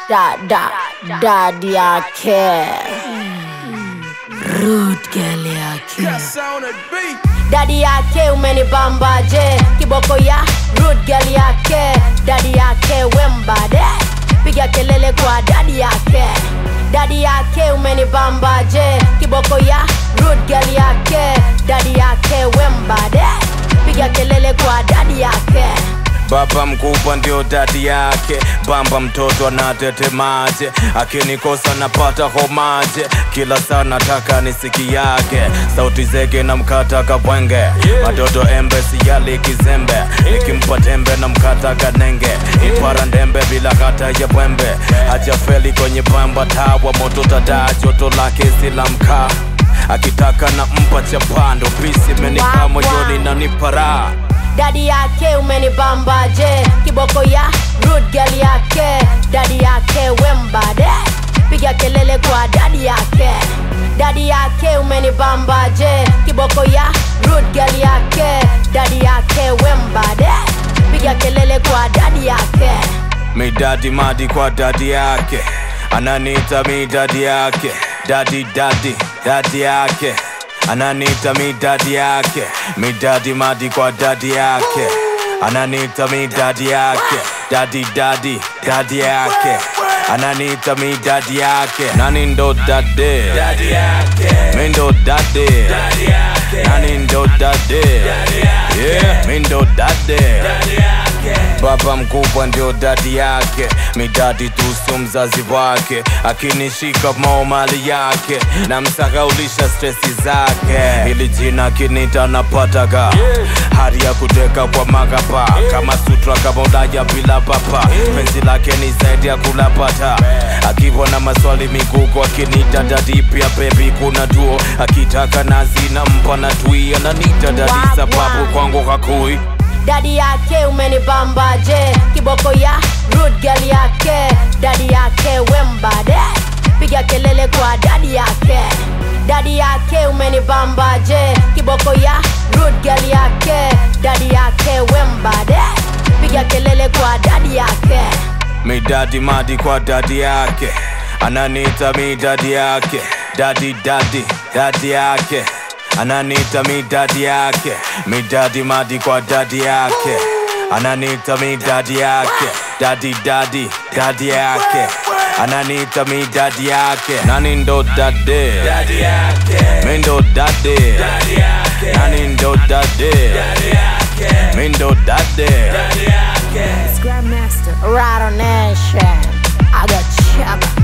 da da dadi yake rude girl yake dadi yake umenibambaje kiboko ya rude girl yake dadi yake wembade piga kelele kwa dadi yake dadi yake umenibambaje kiboko ya rude girl yake dadi yake wembade piga kelele kwa dadi yake Baba mkubwa ndio dadi yake, bamba mtoto anatetemaje, akinikosa napata homaje, kila saa nataka nisiki yake, sauti zege na mkata kabwenge, matoto embe siyali kizembe, nikimpa tembe na mkata kanenge, ipara ndembe bila hata ya pwembe, hajafeli kwenye pamba tawa moto tada joto lake sila mkaa akitaka na mpa chapando pisi menikaa moyoni na nipara dadi yake umenibambaje kiboko ya rude girl yake dadi yake wembade piga kelele kwa dadi yake dadi yake umenibambaje kiboko ya rude girl yake dadi yake wembade piga kelele kwa dadi yake midadi madi kwa dadi yake ananiita midadi yake dadi dadi dadi yake ananiita midadi yake midadi madi kwa dadi yake ananiita midadi yake dadi dadi dadi yake ananiita midadi yake nani ndo dade mi ndo dade nani ndo dade yeah mi ndo dade baba mkubwa ndio dadi yake midadi tusu mzazi wake akinishika mao mali yake na msahaulisha stresi zake ili jina kinita napataga hari ya kuteka kwa magapa kama sutra kama ulaja bila papa penzi lake ni zaidi ya kulapata akiwa na maswali migugo akinita dadi pia bebi kuna duo akitaka nazi na mpa na tui ananita dadi Wap, sababu wap. kwangu hakui dadi yake umenibambaje kiboko ya rude girl yake dadi yake wembade piga kelele kwa dadi yake dadi yake umenibambaje kiboko ya rude girl yake dadi yake wembade piga kelele kwa dadi yake midadi madi kwa dadi yake ananiita midadi yake dadi dadi dadi yake ananiita midadi yake midadi madi kwa dadi yake ananiita midadi yake dadi dadi dadi yake ananiita midadi yake nani ndo dade mi ndo dade nani ndo dade mi ndo dade Grandmaster Rattle Nation I got chaka